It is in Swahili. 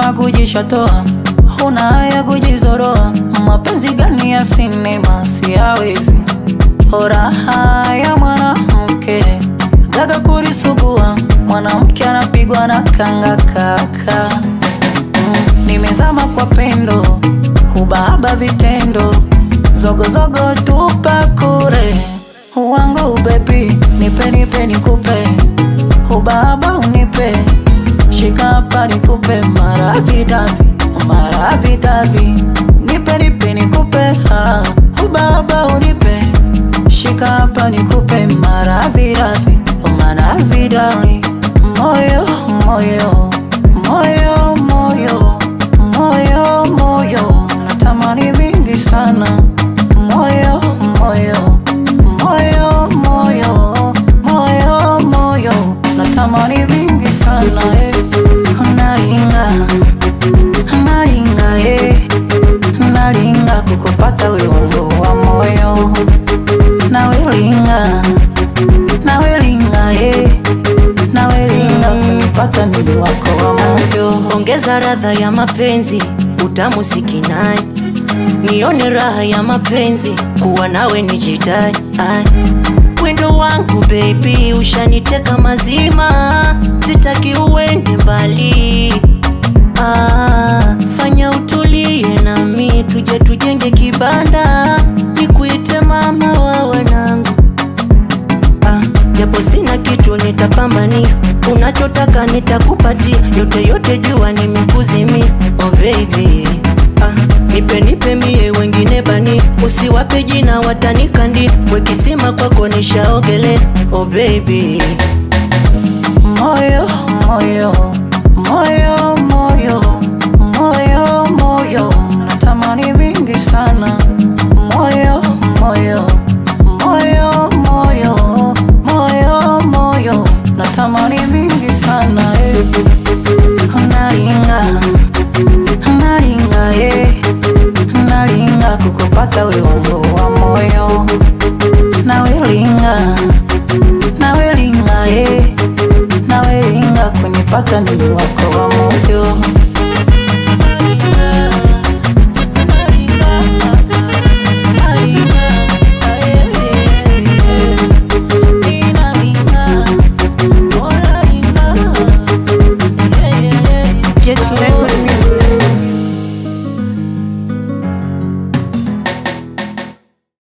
na kujishatoa, huna haya kujizoroa. Mapenzi gani ya sinema siyawezi, raha ya mwanamke gaga kurisugua, mwanamke anapigwa na kanga kaka. Mm, nimezama kwa pendo, hubaba vitendo, zogozogo tupa kure wangu bebi, nipe nipe nikupe, hubaba unipe, shika hapa nikupe, maradhi davi maradhi davi, nipe nipe nikupe, ah, hubaba unipe, shika hapa nikupe, maradhi davi maradhi davi, moyo moyo moyo moyo moyo moyo, natamani vingi sana, moyo moyo moyo moyo moyo moyo, natamani vingi sana eh. Nalinga nalinga eh. nalinga kukupata wewe wangu wa moyo, nawelinga nawelinga eh. nawelinga kunipata mimi wako wa moyo. ongeza radha ya mapenzi utamu sikinai nione raha ya mapenzi kuwa nawe nijidai Ai. wendo wangu baby ushaniteka mazima sitaki uende mbali ah, fanya utulie nami tuje tujenge kibanda nikuite mama wa wanangu Ah, japo sina kitu nitapambania, unachotaka nitakupatia, yote yote jua nimekuzimia. Oh baby ah, nipe nipe mie wengine bani, usiwape jina watanikandi, wekisima kwako nishaogele. Oh baby moyo moyo moyo moyo moyo moyo natamani vingi sana moyo moyo moyo moyo moyo moyo natamani vingi sana eh. nalinga nalinga eh. nalinga kukupata wewe wangu wa moyo nawelinga nawelinga eh nawelinga kunipata mimi wako wa moyo